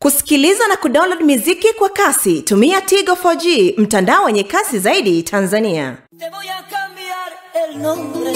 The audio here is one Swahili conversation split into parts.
Kusikiliza na kudownload miziki kwa kasi, tumia Tigo 4G, mtandao wenye kasi zaidi Tanzania. Te voy a cambiar el nombre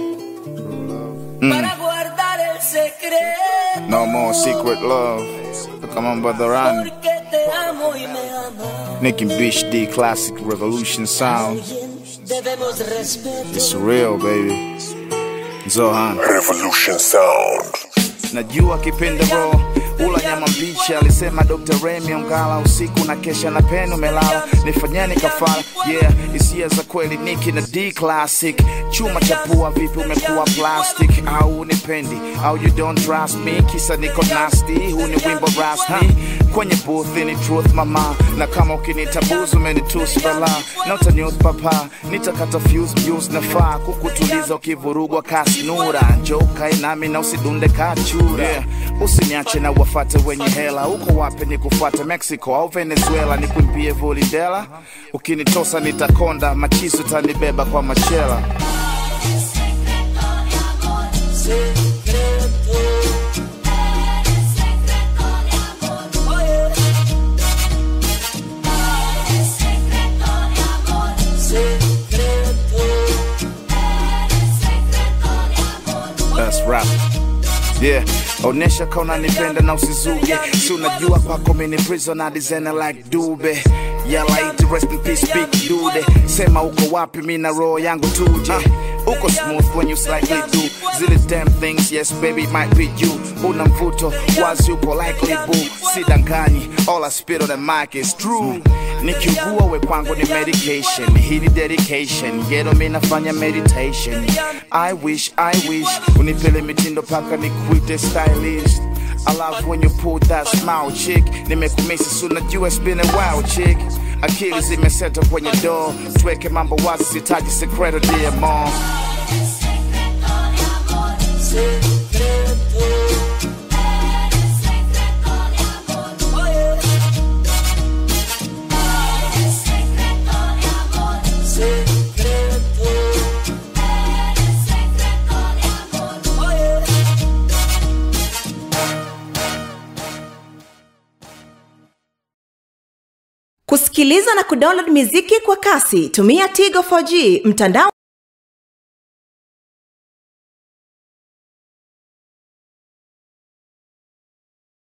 para guardar el secreto. No more secret love. Come on, brother Ran. Porque te amo y me amas. Nicki Beach D Classic Revolution Sound. Bien, debemos respeto. It's real, baby. Zohan. Revolution Sound. Najua kipenda bro ula nyama mbichi, alisema Dr. Remy Ongala, usiku na kesha na penu melala, nifanyeni kafara. Yeah, hisia za kweli Nicki na D Classic. Chuma cha pua, vipi umekuwa plastic? Au unipendi au you don't trust me, kisa niko nasty. Huu ni wimbo rasmi kwenye booth, ni truth mama, na kama ukinitabuzu umenitusi bala, na utanius papa, nitakata fuse views nafaa kukutuliza ukivurugwa kasnura, njoo kae nami na usidunde kachura yeah. Usiniache na wafate wenye hela, uko wapi nikufuate Mexico au Venezuela, nikwimbie volidela, ukinitosa nitakonda, machizo tanibeba kwa machela Oye. That's rap. Yeah, onesha kauna nipenda na usizuge si unajua kwako mini prisoner designer like dube Yeah, like rest in peace big dude Sema uko wapi mina roho yangu tuje Uko smooth when you slightly do Zile damn things, yes baby it might be you Una mvuto, wazi uko likely boo Sidanganyi, all I spit on the mic is true Nikiugua we kwangu ni medication Hii ni dedication, yedo mi nafanya meditation I wish, I wish Unipele mitindo paka nikuite stylist I love when you pull that smile chick Nimekumisi suna jua it's been a while chick Akili zimeseta kwenye door Tuweke mambo wazi sitaji secreto dear mom Oye. Secreto. Oye. Kusikiliza na kudownload miziki kwa kasi, tumia Tigo 4G, mtandao